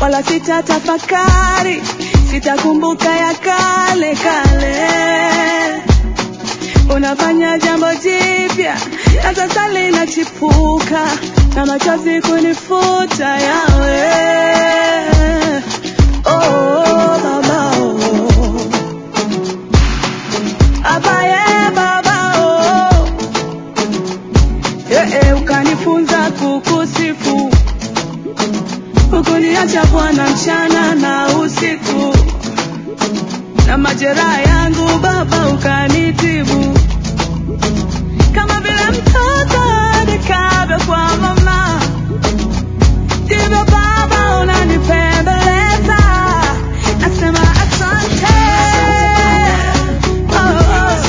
wala sitatafakari, sitakumbuka ya kale kale. Unafanya jambo jipya na sasa linachipuka, na machozi kunifuta yawe. Oh, baba oh. Abaye baba oh. Eh, eh, ukanifunza kukusifu hukuniacha Bwana mchana na usiku, na majeraha yangu Baba ukanitibu, kama vile mtoto adekavyo kwa mama, ndivyo Baba unanipembeleza. Nasema asante oh, oh.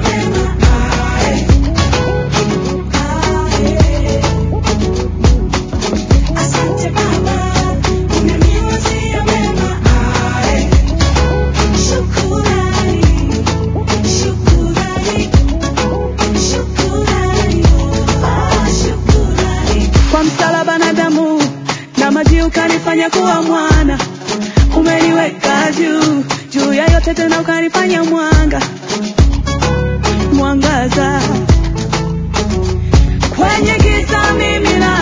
Asante Baba, umeniwazia mema. Ae. Shukurani, shukurani, shukurani, oh, shukurani. kwa msalaba na damu na maji ukanifanya kuwa mwana, umeniweka juu juu ya yote, tena ukanifanya mwanga mwangaza kwenye giza mimi na